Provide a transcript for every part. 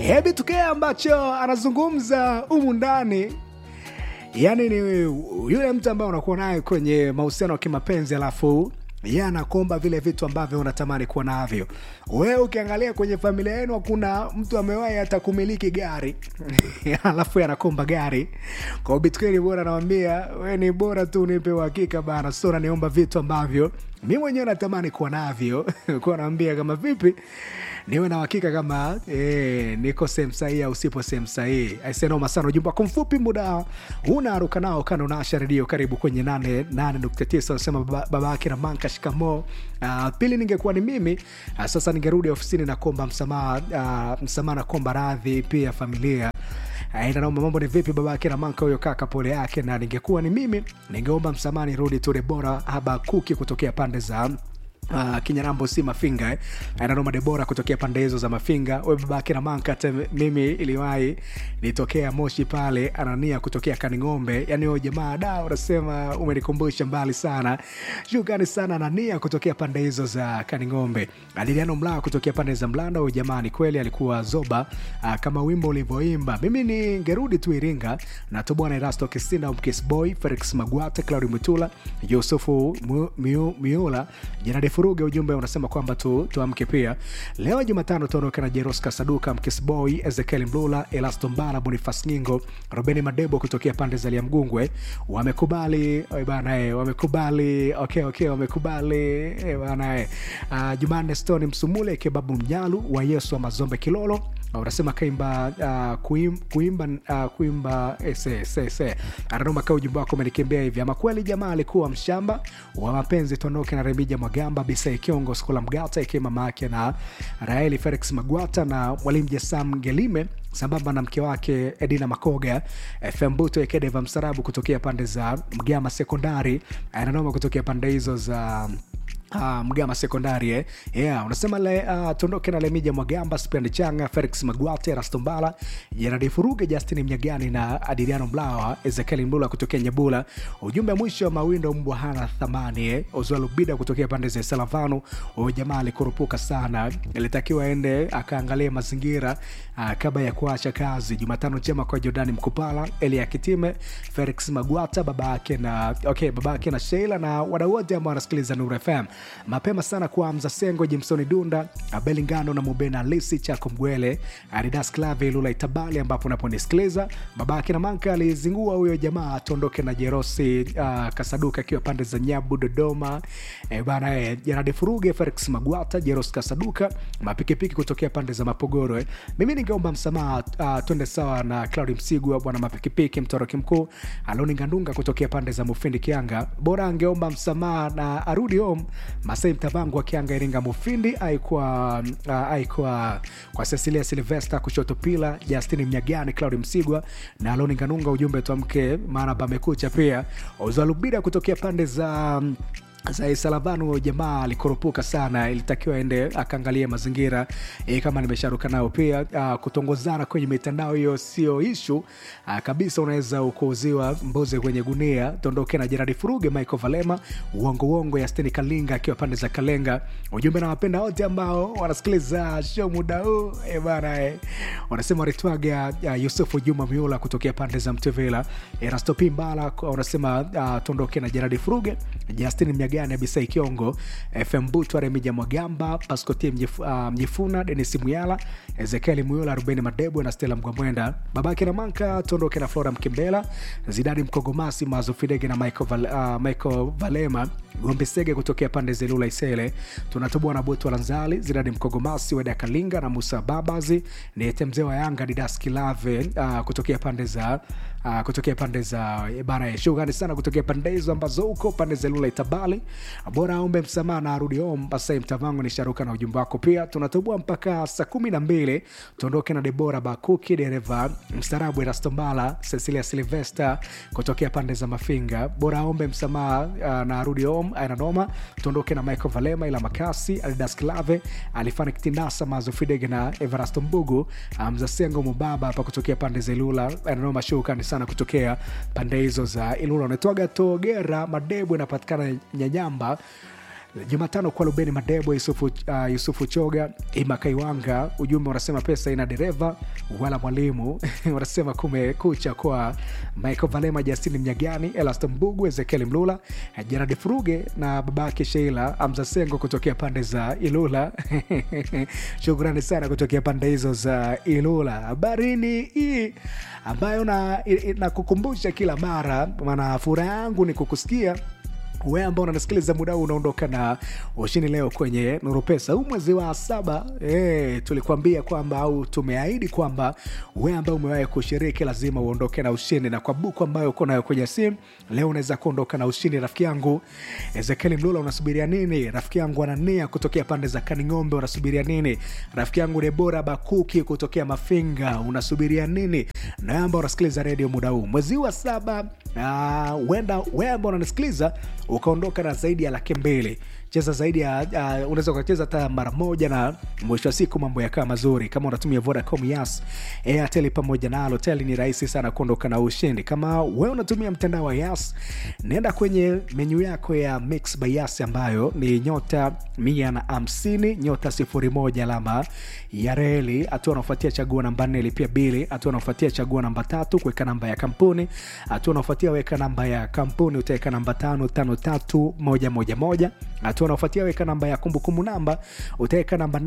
hebi tukee ambacho anazungumza humu ndani yaani ni yule mtu ambaye unakuwa naye kwenye mahusiano ya kimapenzi alafu ye anakomba vile vitu ambavyo unatamani kuwa navyo wewe ukiangalia kwenye familia yenu hakuna mtu amewahi hata kumiliki gari alafu anakomba gari kwa bitkeli bora nawambia we ni bora tu nipe uhakika bana so naniomba vitu ambavyo mi mwenyewe natamani kuwa navyo kuwa naambia kama vipi niwe na uhakika kama e, niko sehemu sahihi au sipo sehemu sahihi aisenoma sana ujumbe wako mfupi muda unaruka nao kana unaasha redio karibu kwenye 89 anasema baba, baba yake na manka shikamo uh, pili ningekuwa ni mimi uh, sasa ningerudi ofisini na kuomba msamaha uh, msamaha na kuomba radhi pia familia naomba mambo ni vipi baba yake na manka huyo kaka pole yake na ningekuwa ni mimi ningeomba msamaha nirudi tu debora habakuki kutokea pande za Uh, kinyarambo si mafinga eh. nanoma debora kutokea pande hizo za mafinga we babake na manka hata mimi iliwahi nitokea moshi pale anania kutokea kaning'ombe yani huyo jamaa da unasema umenikumbusha mbali sana shukrani sana anania kutokea pande hizo za kaning'ombe adiliano mlaa kutokea pande za mlanda huyo jamaa ni kweli alikuwa zoba uh, kama wimbo ulivyoimba mimi ningerudi tu iringa na tobwana erasto kisinda mkisboy felix magwate claudi mutula yusufu Mu- Miu- miula jenadi furuge ujumbe unasema kwamba tu, tuamke pia leo jumatano tuondoke na jeros kasaduka mkisboy ezekiel mlula elasto mbala bonifas nyingo robeni madebo kutokea pande za liamgungwe wamekubali oi bana eh, wamekubali okay, okay, wamekubali eh, bana eh. uh, jumanne stone msumule kebabu mnyalu wa yesu wa mazombe kilolo unasema kaimba uh, kuim, kuimba uh, kuimba ese ananoma kaa ujumbe wako umenikimbia hivi ama kweli jamaa alikuwa mshamba wa mapenzi tuondoke na remija mwagamba bisai kiongo skula mgata ikiwa mama yake na raeli felix magwata na mwalimu jesam gelime sambamba na mke wake edina makoga fm buto ekedeva msarabu kutokea pande za mgama sekondari ananoma kutokea pande hizo za Uh, mgama sekondari eh? yeah, unasema le, uh, tuondoke na lemija mwagamba spend changa felix magwate rastombala jeradi furuge justin mnyagani na adiriano mlawa ezekiel mbula kutokea nyebula ujumbe mwisho wa mawindo mbwa hana thamani eh? ozwalubida kutokea pande za salavano huyo jamaa alikurupuka sana ilitakiwa ende akaangalia mazingira uh, kabla ya kuacha kazi jumatano njema kwa jordani mkupala elia kitime felix magwata baba yake na okay, baba yake na sheila na wadau wote ambao wanasikiliza nur fm mapema sana kwa mza sengo jimsoni dunda abelingano na mubena lisi chako mgwele adidas clave lula itabali ambapo unaponisikiliza babake na manka alizingua huyo jamaa tuondoke na jerosi uh, kasaduka akiwa pande za nyabu dodoma e, bana e, janade furuge felix magwata jeros kasaduka mapikipiki kutokea pande za mapogoro eh. mimi ningeomba msamaha uh, twende sawa na claudi msigwa bwana mapikipiki mtoroki mkuu aloni ngandunga kutokea pande za mufindi kianga bora angeomba msamaha na arudi home masai mtavangu akianga iringa mufindi aikuwa uh, aikuwa kwa cecilia silvesta kushoto pila justini mnyagani claudi msigwa na aloni nganunga ujumbe twamke maana pamekucha pia uzalubida kutokea pande za um, salavanu jamaa alikurupuka sana ilitakiwa aende akaangalia mazingira e, kama nimesharuka nao pia uh, kutongozana kwenye mitandao hiyo sio ishu uh, kabisa unaweza ukuuziwa mbuzi kwenye gunia tondoke na jeradi furuge michael valema uongo uongo ya steni kalinga akiwa pande za kalenga ujumbe na wapenda wote ambao wanasikiliza show muda huu e, bana e, wanasema waritwaga uh, yusufu juma miula kutokea pande za mtevela erastopi mbala wanasema uh, tondoke na jeradi furuge justin mnyagani abisai kiongo fm butwa remija mwagamba paskotie mjif, uh, mjifuna denis muyala ezekieli muyula rubeni madebo na stela mgwamwenda babake na manka tuondoke na flora mkimbela zidani mkogomasi mazofidege na michael, Val, uh, michael valema gombe sege kutokea pande zelula isele tunatoboa na botu lanzali zidani mkogomasi weda kalinga na musa babazi niete mzee wa yanga didas kilave uh, kutokea pande za uh, kutokea pande za bana shughani sana kutokea pande hizo ambazo huko pande za lula itabali bora aombe msamaha na arudi home basai mtavangu ni sharuka na ujumbe wako pia tunatoboa mpaka saa kumi na mbili tuondoke na debora bakuki dereva mstarabu erastombala cecilia silvester kutokea pande za mafinga bora aombe msamaha uh, na arudi home ainanoma tuondoke na michael valema ila makasi alidas klave alifani kitinasa mazofidege na everasto mbugu mzasengo um, mubaba hapa kutokea pande za ilula ainanoma shukani sana kutokea pande hizo za ilula unatoaga togera madebu inapatikana nyanyamba jumatano kwa lubeni madebo yusufu, uh, yusufu choga imakaiwanga ujumbe unasema pesa ina dereva wala mwalimu wanasema kumekucha kwa michael valema justini mnyagani elaston mbugu ezekieli mlula jeradi furuge na babake sheila amza sengo kutokea pande za ilula shukrani sana kutokea pande hizo za ilula habarini hii ambayo na, na kukumbusha kila mara maana furaha yangu ni kukusikia we ambao unanisikiliza muda huu unaondoka na ushindi leo kwenye nuru pesa huu mwezi wa saba e, tulikuambia kwamba au tumeahidi kwamba we ambao umewahi kushiriki lazima uondoke na ushindi na kwa buku ambayo uko nayo kwenye simu leo unaweza kuondoka na ushindi rafiki yangu ezekieli mlula unasubiria nini rafiki yangu anania kutokea pande za kaning'ombe unasubiria nini rafiki yangu debora bakuki kutokea mafinga unasubiria nini na ambao unasikiliza redio muda huu mwezi wa saba huenda uh, we ambao unanisikiliza ukaondoka na zaidi ya laki mbili cheza zaidi ya uh, unaweza ukacheza hata mara moja na mwisho wa siku mambo yakaa mazuri kama unatumia vodacom yas airtel pamoja na alotel ni rahisi sana kuondoka na ushindi kama wewe unatumia mtandao wa yas naenda kwenye menyu yako ya mix by yas ambayo ni nyota mia na hamsini nyota sifuri moja alama ya reli hatua unaofuatia chagua namba nne lipia bili hatua unaofuatia chagua namba tatu kuweka namba ya kampuni hatua unaofuatia weka namba ya kampuni utaweka namba tano tano tatu moja moja moja hatua unaofuatia weka namba ya kumbukumbu namba utaweka namba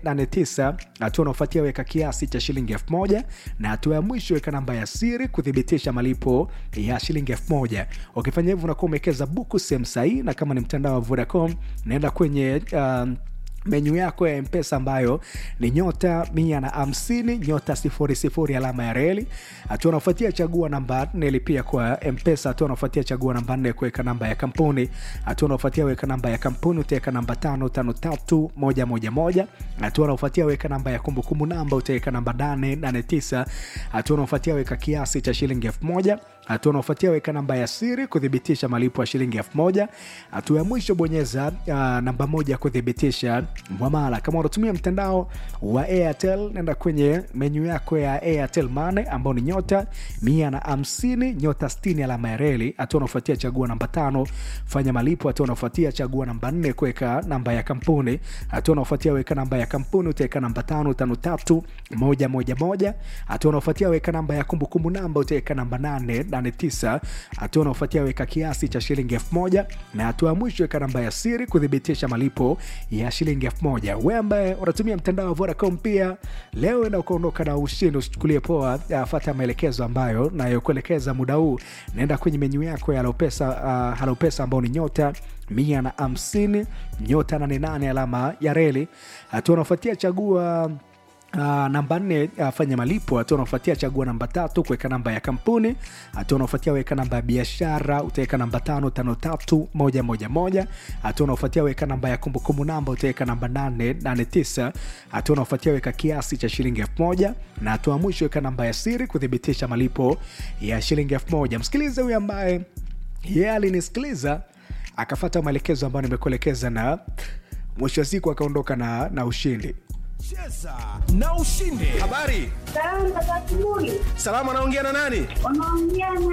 889 hatua unaofuatia weka kiasi cha shilingi 1000 na hatua ya mwisho weka namba ya siri kuthibitisha malipo ya shilingi 1000 ukifanya hivyo unakuwa umewekeza buku sehemu sahii na kama ni mtandao wa vodacom naenda kwenye um, menyu yako ya mpesa ambayo ni nyota mia na hamsini nyota sifuri sifuri alama ya reli hatua unaofuatia chagua namba nne lipia kwa mpesa hatua unaofuatia chagua namba nne kuweka namba ya kampuni hatua unaofuatia weka namba ya kampuni utaweka namba tano tano tatu moja moja moja hatua unaofuatia weka namba ya kumbukumbu namba utaweka namba nane nane tisa hatua unaofuatia weka kiasi cha shilingi elfu moja hatua unaofuatia weka namba ya siri kuthibitisha malipo ya shilingi elfu moja hatua ya mwisho bonyeza uh, namba moja kuthibitisha mwamala kama unatumia mtandao wa airtel nenda kwenye menyu yako ya airtel mane ambao ni nyota mia na hamsini nyota stini alama ya reli hatua unaofuatia chagua namba tano fanya malipo hatua unaofuatia chagua namba nne kuweka namba ya kampuni hatua unaofuatia weka namba ya kampuni utaweka namba tano tano tatu moja moja moja hatua unaofuatia weka namba ya kumbukumbu namba utaweka namba nane nane tisa hatua unaofuatia weka kiasi cha shilingi elfu moja na hatua ya mwisho weka namba ya siri kuthibitisha malipo ya shilingi elfu moja we ambaye unatumia mtandao wa vodacom pia leo enda ukaondoka na ushindi usichukulie poa fata maelekezo ambayo nayokuelekeza muda huu naenda kwenye menyu yako ya halopesa uh, halopesa ambao ni nyota mia na hamsini nyota 88 alama ya reli hatua unaofuatia chagua Uh, namba nne uh, fanya malipo hatua unaofuatia chagua namba tatu kuweka namba ya kampuni hatua unaofuatia weka namba ya biashara utaweka namba tano tano tatu moja moja moja hatua unaofuatia weka namba ya kumbukumbu namba utaweka namba nane nane tisa hatua unaofuatia weka kiasi cha shilingi elfu moja na hatua mwisho weka namba ya siri kuthibitisha malipo ya shilingi elfu moja msikilize huyu ambaye yeye yeah, alinisikiliza akafata maelekezo ambayo nimekuelekeza na mwisho wa siku akaondoka na, na ushindi cheza na ushinde habari Salama za asubuhi. salama anaongea na nani Unaongea na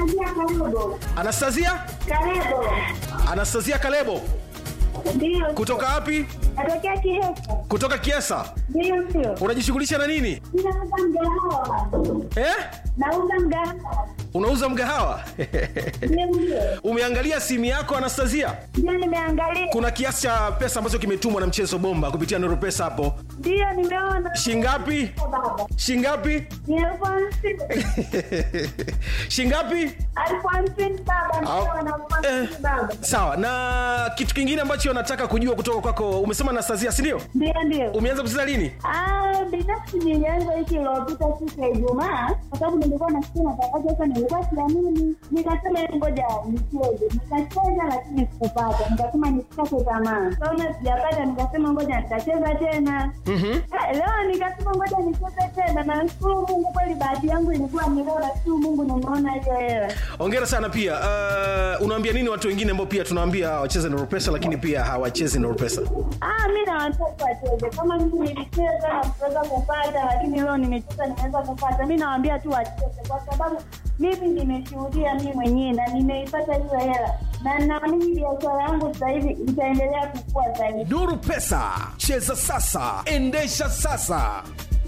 Anastasia Kalebo. anastasia Kalebo. anastasia kalebo Ndio. kutoka wapi Natokea Kihesa. kutoka kiesa Ndio ndio. unajishughulisha na nini Ninauza mgahawa. eh? Nauza mgahawa. unauza mgahawa Ndio ndio. umeangalia simu yako anastasia Ndio nimeangalia. kuna kiasi cha pesa ambacho kimetumwa na mchezo bomba kupitia nuru pesa hapo Ndio nimeona. shingapi Baba. shingapi Ni elfu hamsini. shingapi Elfu hamsini baba. Ndio Au- na elfu hamsini eh. baba. sawa na kitu kingine ambacho nataka kujua kutoka kwako umesema anastasia sindio Ndio ndio. umeanza kucheza lini Ah, binafsi nilianza wiki iliyopita siku ya Ijumaa kwa sababu nilikuwa nasikia matangazo sasa, nilikuwa siamini, nikasema ngoja nicheze. Nikacheza lakini sikupata, nikasema nisikate tamaa. Kaona sijapata, nikasema ngoja nitacheza tena. Eh, leo nikasema ngoja nicheze tena na nashukuru mungu kweli bahati yangu ilikuwa ni leo nashukuru mungu nimeona hiyo hela ongera sana pia uh, unaambia nini watu wengine ambao pia tunawaambia wacheze na pesa lakini pia hawachezi na pesa Ah, mi na watoto wacheze kama mimi nilicheza na kuweza kupata, lakini leo nimecheza nimeweza kupata. Mi nawaambia tu wacheze, kwa sababu mimi nimeshuhudia mi mwenyewe na nimeipata hiyo hela, na naamini biashara yangu sasa hivi itaendelea kukua zaidi. nuru pesa cheza sasa endesha sasa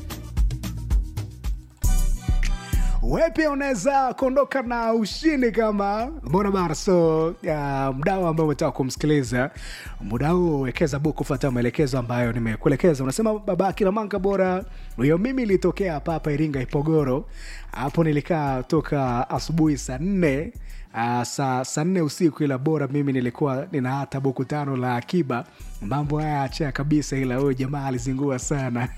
we pia unaweza kuondoka na ushindi kama mbona bara so uh, mdao ambao umetaka kumsikiliza muda huu wekeza buku kufuata maelekezo ambayo nimekuelekeza unasema baba kila manga bora hiyo mimi ilitokea hapa hapa iringa ipogoro hapo nilikaa toka asubuhi saa nne Uh, saa saa nne usiku ila bora mimi nilikuwa nina hata buku tano la akiba mambo haya achia kabisa ila huyo jamaa alizingua sana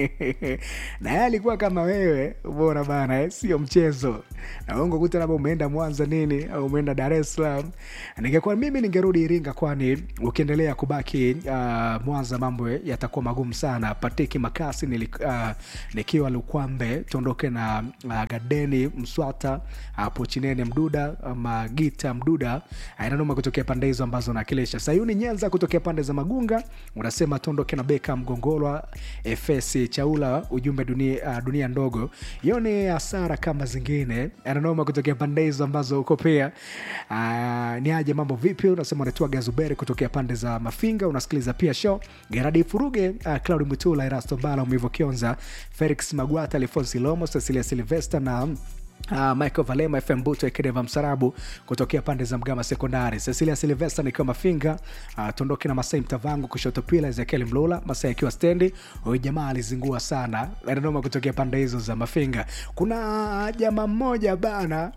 na yeye alikuwa kama wewe bora bana eh, sio mchezo naongo kuta labda umeenda mwanza nini au umeenda dar es salaam ningekuwa mimi ningerudi iringa kwani ukiendelea kubaki uh, mwanza mambo yatakuwa magumu sana patiki makasi nili, uh, nikiwa lukwambe tuondoke na uh, gadeni mswata hapo chinene mduda magita mduda ainanoma kutokea pande hizo ambazo nakilisha sayuni nyenza kutokea pande za magunga unasema tuondoke na beka mgongolwa fs chaula ujumbe dunia, uh, dunia ndogo hiyo ni hasara kama zingine ananoma kutokea pande hizo ambazo uko pia uh, ni aje mambo vipi unasema unatua gazuberi kutokea pande za mafinga unasikiliza pia show geradi furuge uh, claudi mutula erasto mbala umivo kionza felix magwata alfonsi lomo cecilia silvester na Uh, michael valema fm buto ekedeva msarabu kutokea pande za mgama sekondari cecilia silvesta nikiwa mafinga uh, tuondoke na masai mtavangu kushoto pila ezekiel mlula masai akiwa stendi huyu jamaa alizingua sana nanoma kutokea pande hizo za mafinga kuna jamaa mmoja bana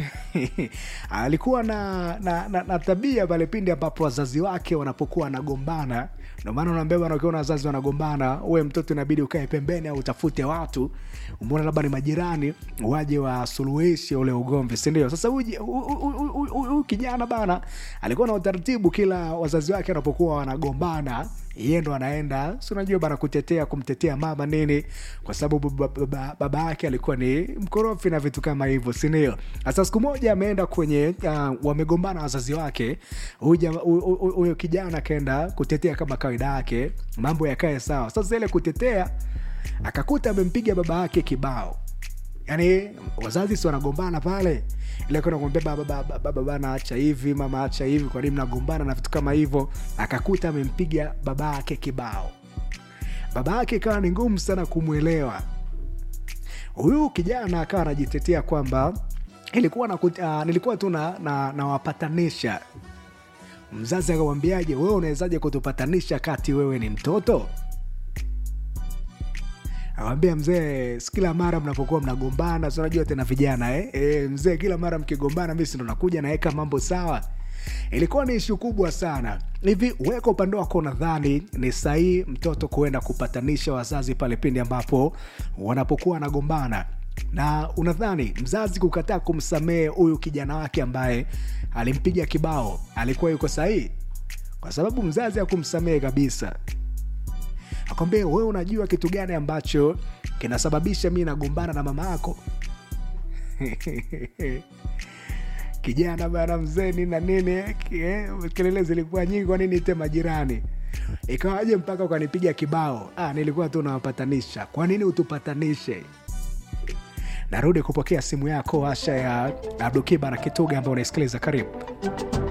alikuwa na, na, na, na tabia pale pindi ambapo wazazi wake wanapokuwa wanagombana ndio maana unaambia bana ukiona wazazi wanagombana uwe mtoto inabidi ukae pembeni au utafute watu umeona labda ni majirani waje wasuluhishe ule ugomvi sindio sasa huyu huyu- huyu- huyu- huyu kijana bana alikuwa na utaratibu kila wazazi wake wanapokuwa wanagombana yeye ndo anaenda si unajua bana kutetea kumtetea mama nini kwa sababu baba, baba, baba yake alikuwa ni mkorofi na vitu kama hivyo sindio sasa siku moja ameenda kwenye uh, wamegombana wazazi wake huyu jama- huyu- huyu huyu kijana akaenda kutetea kama kawaida yake mambo yakae sawa sasa ile kutetea akakuta amempiga baba yake kibao yaani wazazi si wanagombana pale ile kwenda kumwambia baba baba baba bana acha hivi mama acha hivi kwa nini mnagombana na vitu kama hivyo akakuta amempiga baba yake kibao baba yake ikawa ni ngumu sana kumwelewa huyu kijana akawa anajitetea kwamba ilikuwa na, uh, nilikuwa tu na, na, nawapatanisha mzazi akamwambiaje wewe unawezaje kutupatanisha kati wewe ni mtoto awambia mzee si kila mara mnapokuwa mnagombana si unajua tena vijana eh? E, mzee kila mara mkigombana mi sindo nakuja naweka mambo sawa ilikuwa ni ishu kubwa sana hivi weka upande wako nadhani ni sahii mtoto kuenda kupatanisha wazazi pale pindi ambapo wanapokuwa wanagombana na unadhani mzazi kukataa kumsamehe huyu kijana wake ambaye alimpiga kibao alikuwa yuko sahihi kwa sababu mzazi hakumsamehe kabisa akwambia wewe unajua kitu gani ambacho kinasababisha mi nagombana na mama yako kijana bana mzeni na nini eh, kelele zilikuwa nyingi kwa nini ite majirani ikawaje mpaka ukanipiga kibao ah, nilikuwa tu nawapatanisha kwa nini utupatanishe narudi kupokea simu yako asha ya abdukiba na kituga ambao unaisikiliza karibu